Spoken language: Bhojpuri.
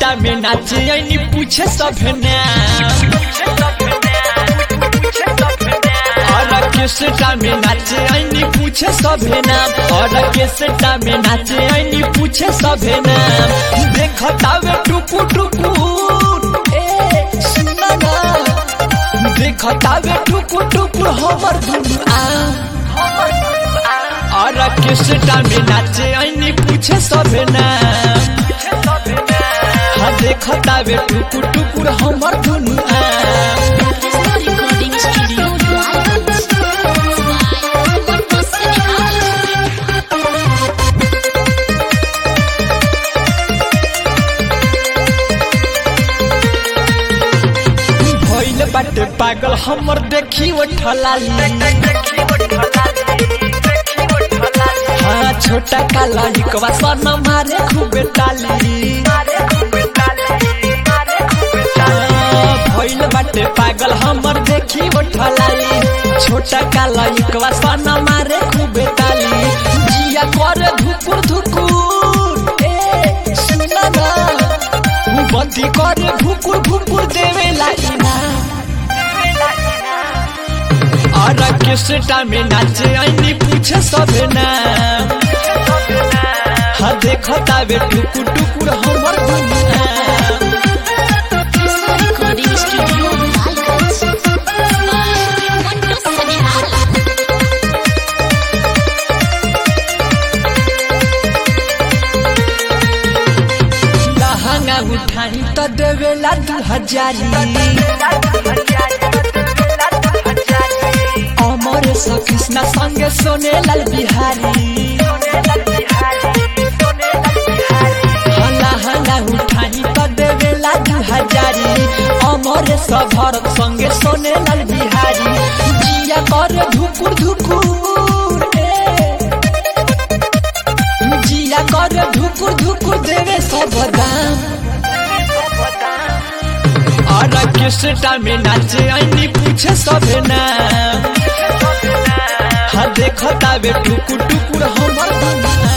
सेटा में नाचे ऐनी पूछे सभे नाम और केसटा में नाचे ऐनी पूछे सभे नाम और केसटा में नाचे ऐनी पूछे सभे नाम देखतावे टुकु टुकु ए सुना ना देखतावे टुकु टुकु हमर दुनु आ और केसटा में नाचे ऐनी पूछे सभे नाम हाँ देखतावे टुकु टुकुर हमर दुनु आ recording studio भइल बाटे पागल हमर देखी उठलाली हाँ छोटा काला हिकवा सन मारे खूबे ताली हाँ, भइल बाटे पागल हमर देखी उठलाली छोटा काला हिकवा सन मारे खूबे ताली जिया करे धुकुर धुकुर ए सुना ना बंदी करे भुकुर भुकुर देवे लागिना और केसटा में नाचे ऐनी पूछे सभे नाम हाँ देखो तावे टुकुर टुकुर हमर दुनिया recording studio लहंगा उठाई तो देवेला दू हजारी अमर कृष्ण संगे सोने लाल बिहारी हाँ, लहंगा उठाई तो देवेला दू हजारी अमर भरत संगे सोने लाल बिहारी जिया कर धुकुर धुकुर ए। जिया कर धुकुर धुकुर देवे सब दाम और केसटा में नाचे ऐनी पूछे सभे नाम हाँ देखो तावे टुकुर टुकुर हमर दुनिया